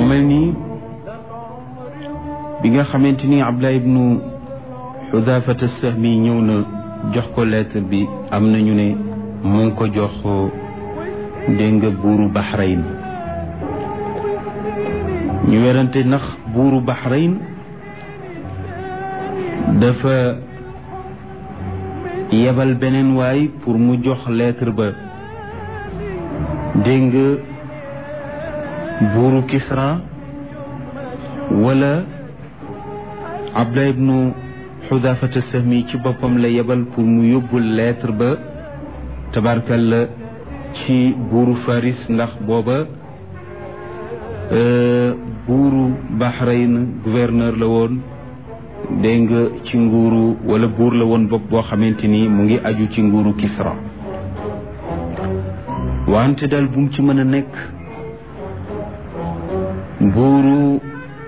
mel nii bi nga xamante ni Abdullah ibnu Xudaafata Sahmi ñëw na jox ko lettre bi am na ñu ne mu ngi ko jox dégg nga buuru Bahrain ñu werante ndax buuru Bahrain dafa yebal beneen waay pour mu jox lettre ba dégg nga buuru Kisra wala Abdullah ibnu Xudaafata Sahmi ci boppam la yebal pour mu yóbbul lettre ba tabarkalla ci buuru Faris ndax booba buuru Bahrain gouverneur la woon dégg nga ci nguuru wala buur la woon bopp boo xamante ni mu ngi aju ci nguuru Kisra wante daal bu mu ci mën a nekk buuru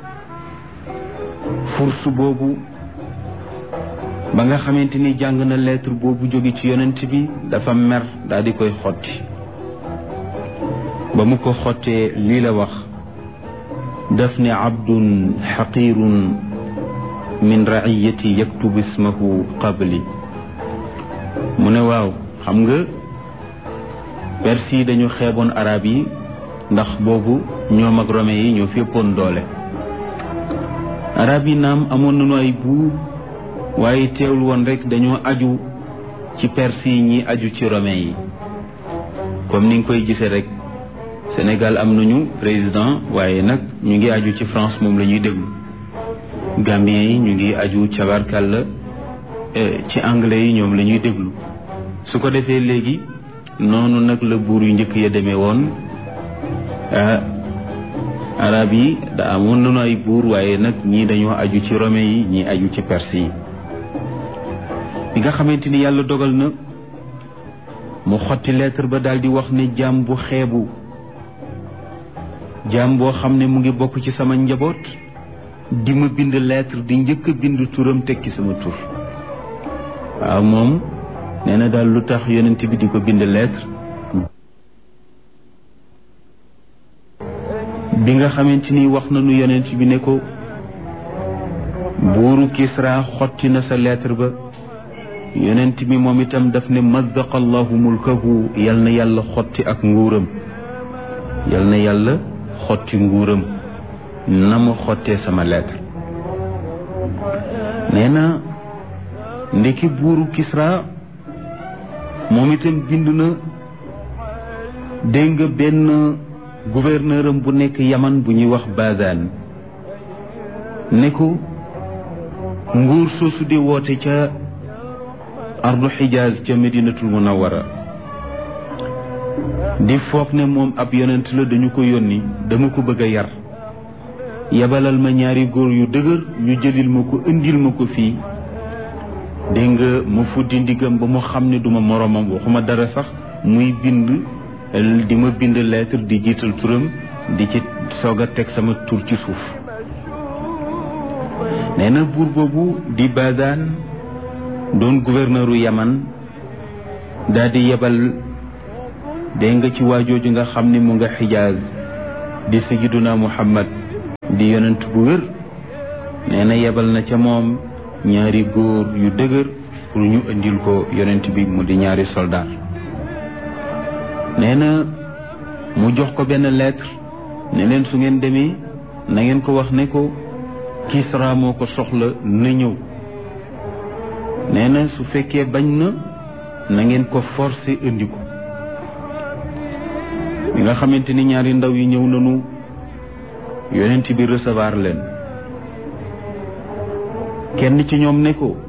furs boobu ba nga xamante ni jàng na lettre boobu jóge ci yonent bi dafa mer daal di koy xotti ba mu ko xottee lii la wax daf ne abdun xaqirun min raiyati yaktubu ismahu qabli mu ne waaw xam nga perse yi dañu xeeboon arab yi ndax boobu ñoom ak rome yi ñoo fi ëppoon doole arab yi naam amoon nañu ay buur waaye teewul woon rek dañoo aju ci perse yi ñi aju ci rome yi comme ni nga koy gisee rek Sénégal am nañu président waaye nag ñu ngi aju ci France moom la ñuy déglu Gambien yi ñu ngi aju cabarkàlla ci anglais yi ñoom la ñuy déglu su ko defee léegi noonu nag la buur yu njëkk ya demee woon arab yi da amoon nañu ay buur waaye nag ñii dañoo aju ci rome yi ñii aju ci perse yi bi nga xamante ni yàlla dogal na mu xotti lettre ba daal di wax ne jaam bu xeebu jaam boo xam ne mu ngi bokk ci sama njaboot di ma bind lettre di njëkk a bind turam tekki sama tur waaw moom nee na daal lu tax yonent bi di ko bind lettre bi nga xamante ni wax nañu yonent bi ne ko buuru Kisra xotti na sa lettre ba yonent bi moom itam daf ne mazzaqa allahu mulkahu yal na yàlla xotti ak nguuram yal na yàlla xotti nguuram na mu xottee sama lettre nee na ndeki buuru Kisra moom itam bind na dégg nga benn gouverneur am bu nekk yaman bu ñuy wax Bazan ne ko nguur soosu di woote ca ardu xijaaz ca medinatul munawara di foog ne moom ab yonent la dañu ko yónni dama ko bëgg a yar yebalal ma ñaari góor yu dëgër ñu jëlil ma ko indil ma ko fii dégg nga ma fuddi ndigam ba mu xam ne duma moroomam waxuma dara sax muy bind di ma bind lettre di jiital turam di ci soog a teg sama tur ci suuf nee na buur boobu di Bazan doon gouverneuru Yaman daal di yebal dégg nga ci waajooju nga xam ni mu nga xijaaz di sayyiduna Muhammad di yonent bu wér nee na yebal na ca moom ñaari góor yu dëgër pour ñu indil ko yonent bi mu di ñaari soldat nee na mu jox ko benn lettre ne leen su ngeen demee na ngeen ko wax ne ko Kisra moo ko soxla na ñëw nee na su fekkee bañ na na ngeen ko forcer indi ko bi nga xamante ni ñaari ndaw yi ñëw nañu yonent bi recevoir leen kenn ci ñoom ne ko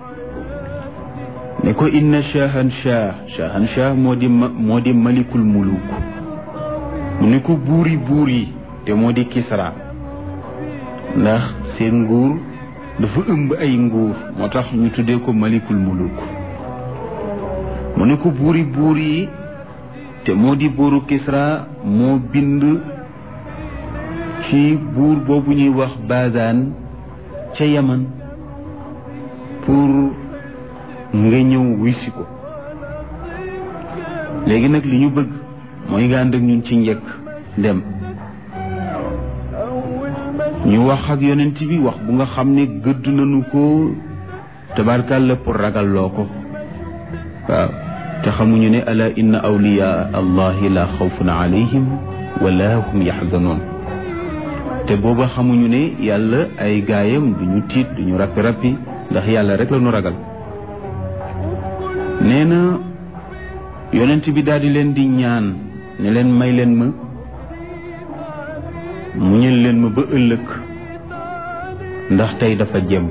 ne ko inna shahan shah shahan shah moo di moo di malikul muluk mu ne ko buuri buur yi te moo di Kisra ndax seen nguur dafa ëmb ay nguur moo tax ñu tuddee ko malikul muluk mu ne ko buuri buur yi te moo di buuru Kisra moo bind ci buur boobu ñuy wax Bazan ca Yaman pour nga ñëw wisi ko léegi nag li ñu bëgg mooy nga ànd ak ñun ci njëkk dem ñu wax ak yonent bi wax bu nga xam ne gëdd nañu ko tabarkàlla pour ragal loo ko waaw te xamuñu ne ala inna awliya allahi la xawfun alayhim wala hum yaxzanoon te booba xamuñu ne yàlla ay gaayam duñu tiit duñu rappi-rappi ndax yàlla rek la ñu ragal nee na yonent bi daal di leen di ñaan ne leen may leen ma muñal leen ma ba ëllëg ndax tey dafa jëm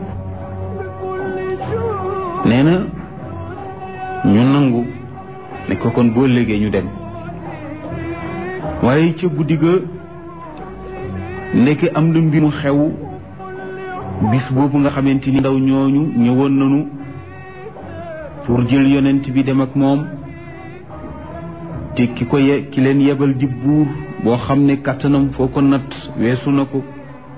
nee na ñu nangu ne ko kon boo léegee ñu dem waaye ca guddi ga ndeke am na mbir mu xew bis boobu nga xamante ni ndaw ñooñu ñëwoon nañu pour jël yonent bi dem ak moom te ki ko ye ki leen yebal di buur boo xam ne kàttanam foo ko natt weesu na ko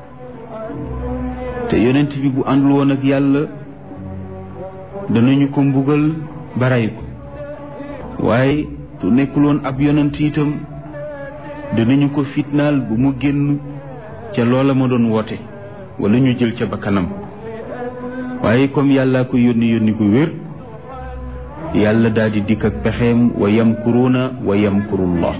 te yonent bi bu àndul woon ak yàlla danañu ko mbugal baray ko waaye tu nekkul woon ab yonent itam danañu ko fitnaal bu mu génn ca loola ma doon woote wala ñu jël ca bakkanam waaye comme yàllaa ko yónni yónni gu wér yàlla daal di dikk ak pexeem wa yamkuruuna wa yamkurullah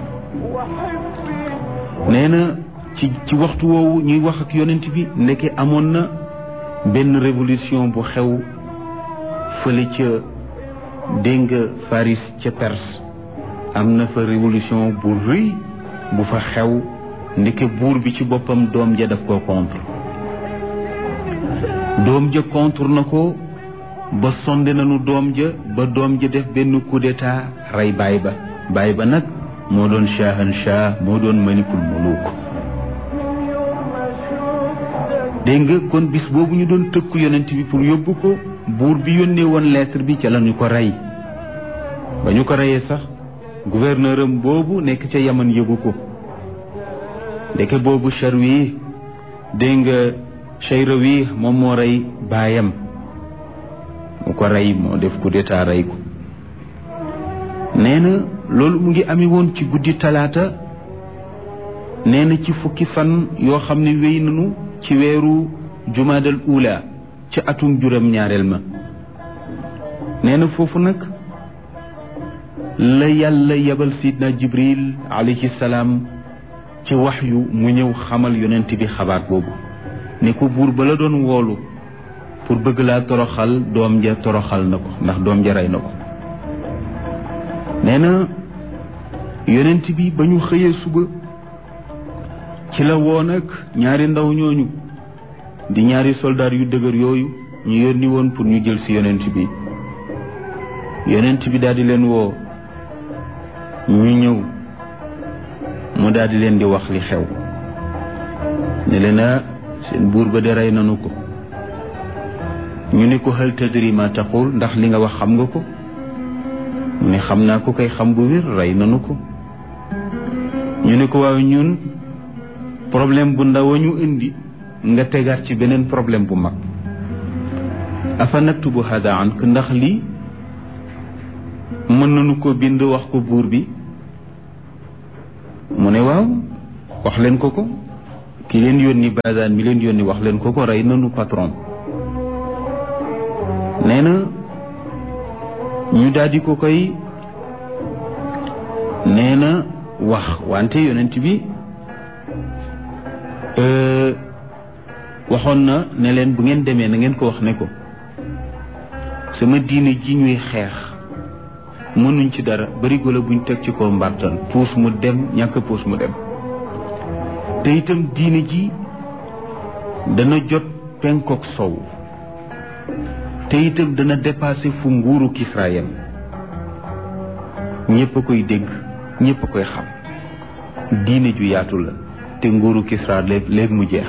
nee na ci ci waxtu woowu ñuy wax ak yonent bi ndeke amoon na benn révolution bu xew fële ca dégg nga Faris ca Perse am na fa révolution bu rëy bu fa xew ndeke buur bi ci boppam doom ja daf ko contre doom ja contre na ko ba sonde nañu doom ja ba doom ja def benn coup d'état rey baay ba baay ba nag moo doon shahan shah moo doon malikul muluk dégg nga kon bis boobu ñu doon tëkku yonent bi pour yóbbu ko buur bi yónnee woon lettre bi ca la ñu ko rey ba ñu ko reyee sax gouverneur am boobu nekk ca yaman yëgu ko ndeke boobu Charwi dégg nga Cheyrawi moom moo rey baayam mu ko rey moo def coup d'état rey ko nee na loolu mu ngi ami woon ci guddi talaata nee na ci fukki fan yoo xam ne wéy nañu ci weeru jumaadal ula ci atum juróom ñaareel ma nee na foofu nag la yàlla yebal sidna jibril alayhi salaam ci waxyu mu ñëw xamal yonent bi xabaar boobu ne ko buur ba la doon woolu pour bëgg laa toroxal doom ja toroxal na ko ndax doom ja rey na ko nee na yonent bi ba ñu xëyee suba ci la woon ak ñaari ndaw ñooñu di ñaari soldaar yu dëgër yooyu ñu yónni woon pour ñu jël ci yonent bi yonent bi daal di leen woo ñu ñëw mu daal di leen di wax li xew ne leen a seen buur ba de rey nanu ko ñu ne ko hal tadri ma taqul ndax li nga wax xam nga ko mu ne xam naa ko kay xam bu wér rey nanu ko ñu ne ko waaw ñun problème bu ndaw a ñu indi nga tegaat ci beneen problème bu mag afa naktubu hada ank ndax lii mën nañu ko bind wax ko buur bi mu ne waaw wax leen ko ko ki leen yónni basaan mi leen yónni wax leen ko ko rey nanu patron nee na ñu daldi ko koy nee na wax wante yonent bi waxoon na ne leen bu ngeen demee na ngeen ko wax ne ko sama diine ji ñuy xeex mënuñ ci dara barigo la buñ teg ci ko mbartan puus mu dem ñàkk puus mu dem te itam diine ji dana jot penkook sow te itam dana dépassé fu nguuru Kisra yam ñépp a koy dégg ñépp a koy xam diine ju yaatu la te nguuru Kisra léeg léeg mu jeex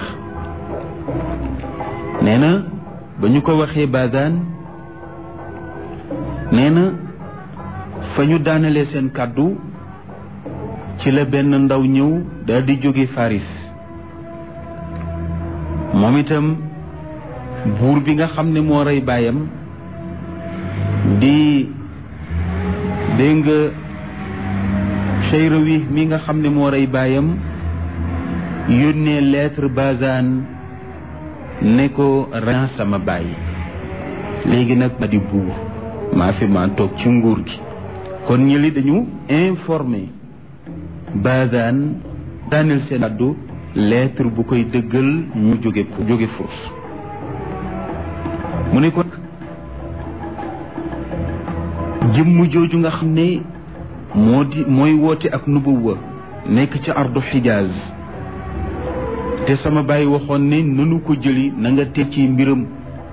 nee na ba ñu ko waxee baadaan nee na fa ñu daanalee seen kàddu ci la benn ndaw ñëw daal di jóge Faris moom itam buur bi nga xam ne moo rey baayam di dégg nga Cheyrawi mi nga xam ne moo rey baayam yónnee lettre Bazan ne ko ren sama bàyyi léegi nag ma di buur maa fi maa toog ci nguur gi kon ñëli dañu informé Bazan daaneel seen addu lettre bu koy dëggal ñu jóge jóge Furs mu ne ko jëmm jooju nga xam ne moo di mooy woote ak nubuwa nekk ci ardu xijaaz te sama bàyyi waxoon ne nanu ko jëli na nga tey ci mbiram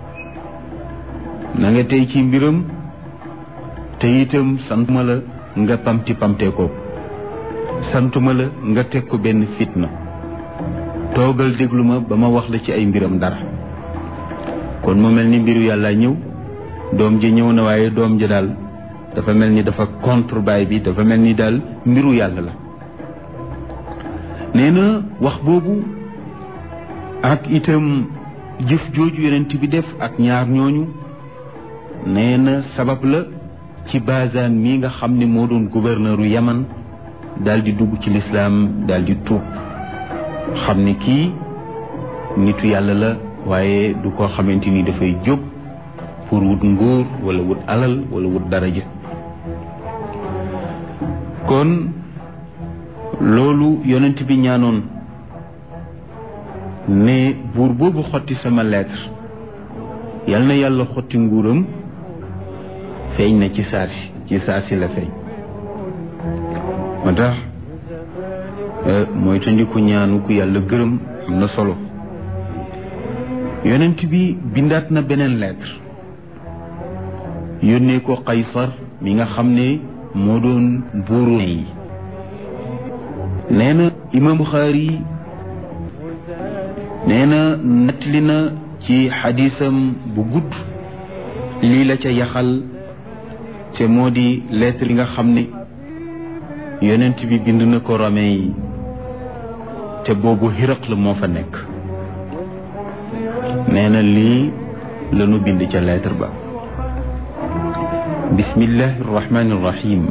na nga tey ci mbiram te itam santuma la nga pamti pamtee ko santuma la nga teg ko benn fitna toogal déglu ma ba ma wax la ci ay mbiram dara kon mu mel ni mbiru yàlla ñëw doom ji ñëw na waaye doom ji daal dafa mel ni dafa contre baay bi dafa mel ni daal mbiru yàlla la nee na wax boobu ak itam jëf jooju yonent bi def ak ñaar ñooñu nee na sabab la ci Bazan mii nga xam ne moo doon gouverneuru Yaman daal di dugg ci lislaam daal di tuub xam ne kii nitu yàlla la waaye du ko xamante ni dafay jóg pour wut nguur wala wut alal wala wut daraja kon loolu yonent bi ñaanoon ne buur boobu xotti sama lettre yal na yàlla xotti nguuram feeñ na ci saasi ci saasi la feeñ moo tax mooy tandiku ñaanu ku yàlla gërëm am na solo yonent bi bindaat na beneen lettre yónnee ko Qaysar mi nga xam ne moo doon buuru yi nee na imam Buxaari nee na nettali na ci xadisam bu gudd lii la ca yaxal te moo di lettre yi nga xam ne yonent bi bind na ko Romain yi te boobu Hiraq la moo fa nekk nee na lii lanu bind ca lettre ba bismillahi arrahmani irrahim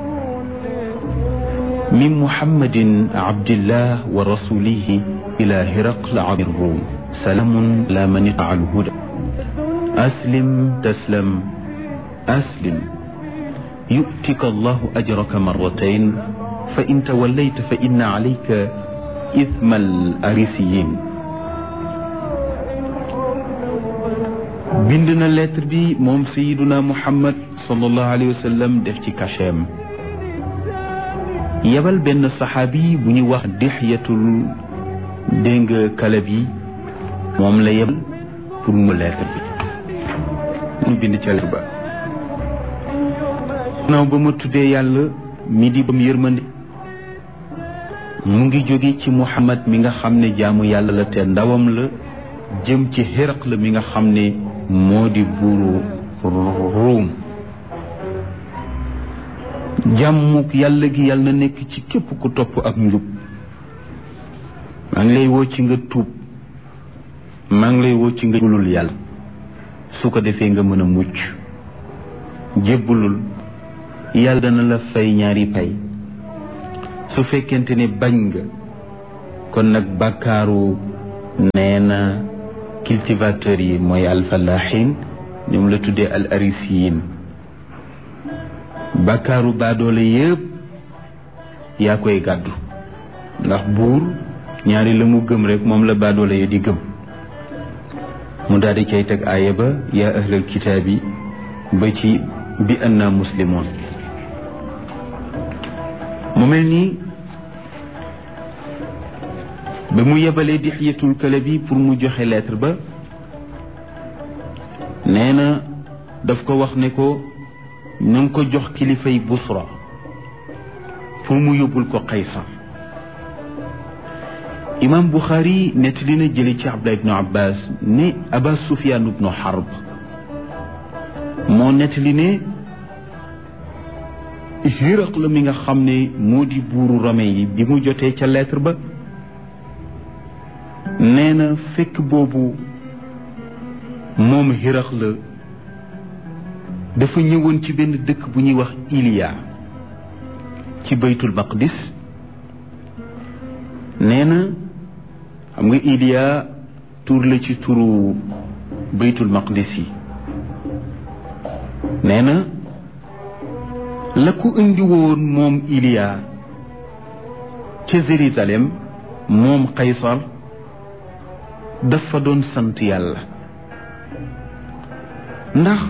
min muhammadin abdillah wa rasulihi ila hiraql abi rum salaamun la man itaa alhuda aslim taslam aslim yu'tika allahu ajraka marratayn fa in tawallayta fa inna alayka ithma al arisiyin bind na lettre bi moom sayiduna muhammad sallallahu alayhi wa sallam def ci cachet yebal benn saxaabi bu ñuy wax dixyatul dégg nga kalab yi moom la yebal pour mu lettre bi mu bind ca lettre ba naaw ba ma tuddee yàlla mi di bam yërmande mu ngi jóge ci muhammad mi nga xam ne jaamu yàlla la te ndawam la jëm ci xiraq la mi nga xam ne moo di buuru ruum jàmmuk yàlla gi yàlla na nekk ci képp ku topp ak njub maa ngi lay woo ci nga tuub maa ngi lay woo ci nga jébbalul yàlla su ko defee nga mën a mucc jébbalul yàlla dana la fay ñaari pay su fekkente ne bañ nga kon nag bàkkaaru nee na cultivateurs yi mooy alfalaxin ñoom la tuddee al arisiyin bàkkaaru baadoole yëpp yaa koy gàddu ndax buur ñaari la mu gëm rek moom la baadoole ya di gëm mu daal di cay teg aaya ba yaa ahlal kitaabi ba ci bi anna muslimoon mu mel nii ba mu yebalee dixyatul kalabi pour mu joxe lettre ba nee na daf ko wax ne ko na nga ko jox kilifay busra pour mu yóbbul ko Qaysar imam Buxaari nettali na jële ci Abdullah ibnu Abbas ne Aba Sufyaan ibnu Harb moo nettali ne Hiraq la mi nga xam ne moo di buuru Rome yi bi mu jotee ca lettre ba nee na fekk boobu moom Hiraq la dafa ñëwoon ci benn dëkk bu ñuy wax Iliya ci baytul maqdis nee na xam nga Iliya tur la ci turu baytul maqdis yi nee na la ko indi woon moom Iliya ca Jérusalem moom Qaysar dafa doon sant yàlla ndax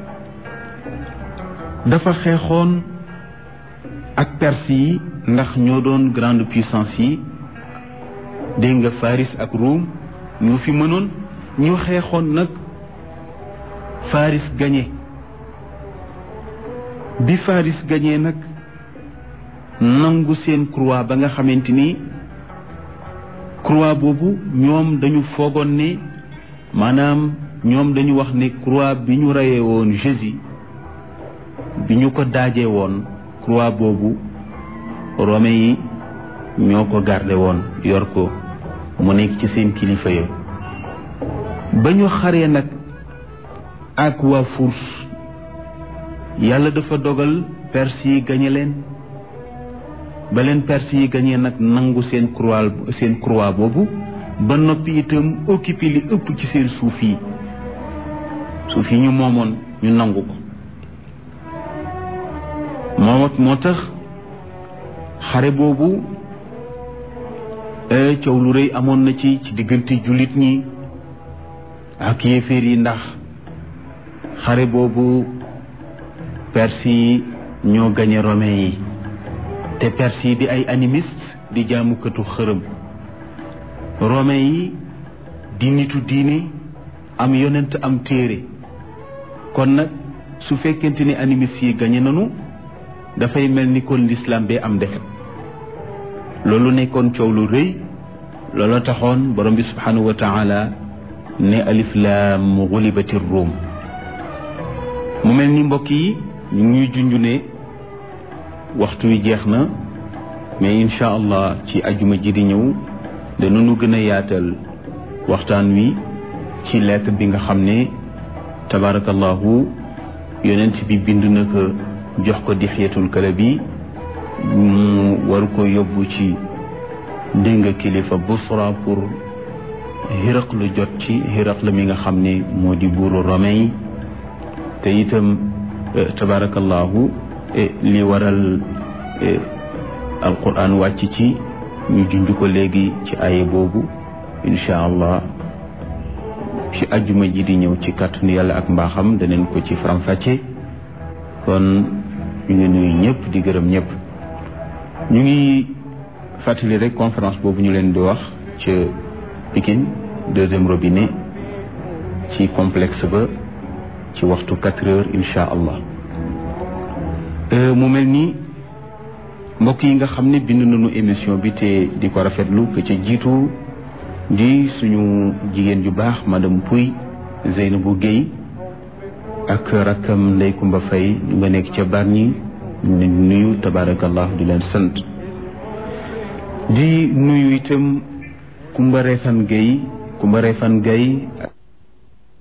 dafa xeexoon ak Perse yi ndax ñoo doon grande puissance yi dégg nga Faris ak Rome ñoo fi mënoon ñu xeexoon nag Faris gañe bi Faris gañee nag nangu seen croix ba nga xamante ni croix boobu ñoom dañu foogoon ne maanaam ñoom dañu wax ne croix bi ñu reyee woon Jésus bi ñu ko daajee woon croix boobu Romain yi ñoo ko garde woon yor ko mu nekk ci seen kilifa ya ba ñu xaree nag ak waa Furs yàlla dafa dogal Perse yi gañe leen ba leen Perse yi gañee nag nangu seen croix seen croix boobu ba noppi itam occupé li ëpp ci seen suuf yi suuf yi ñu moomoon ñu nangu ko moo moo tax xare boobu coow lu rëy amoon na ci ci diggante jullit ñi ak yéeféer yi ndax xare boobu perse yi ñoo gañe romain yi te perse yi di ay animiste di jaamukatu xërëm romain yi di nitu diine am yonent am téere kon nag su fekkente ni animiste yi gañe nanu dafay mel ni kon l'islam bee am defet loolu nekkoon coow lu rëy loolu taxoon borom bi subhanahu wa taala ne alif laam gulibati ruum mu mel ni mbokk yi ñu ngi junj ne waxtu wi jeex na mais incha allah ci ajuma ji di ñëw danañu gën a yaatal waxtaan wi ci lettre bi nga xam ne tabarakallahu yonent bi bind na ko jox ko dixyatul kalabi mu war ko yóbbu ci dégg nga kilifa busra pour xiraq lu jot ci xiraq la mi nga xam ne moo di buuru romain yi te itam tabarakallahu li waral alquran wàcc ci ñu junj ko léegi ci aye boobu incha allah ci ajjuma ji di ñëw ci kàttanu yàlla ak mbaaxam daneen ko ci faram-fàcce kon ñu ngi nuyu ñëpp di gërëm ñëpp ñu ngi fàttali rek conférence boobu ñu leen di wax ca Pikine deuxième robinet ci complexe ba ci waxtu quatre heures incha allah mu mel ni mbokk yi nga xam ne bind nañu émission bi te di ko rafetlu que ca jiitu di suñu jigéen ju baax madame Pouy Zeynabou Guèye ak rakkam Ndey Kumba Fay ñu nga nekk ca Bargny ñu nuyu tabaarakallah di leen sant di nuyu itam Kumba Refan Guèye Kumba Refan Guèye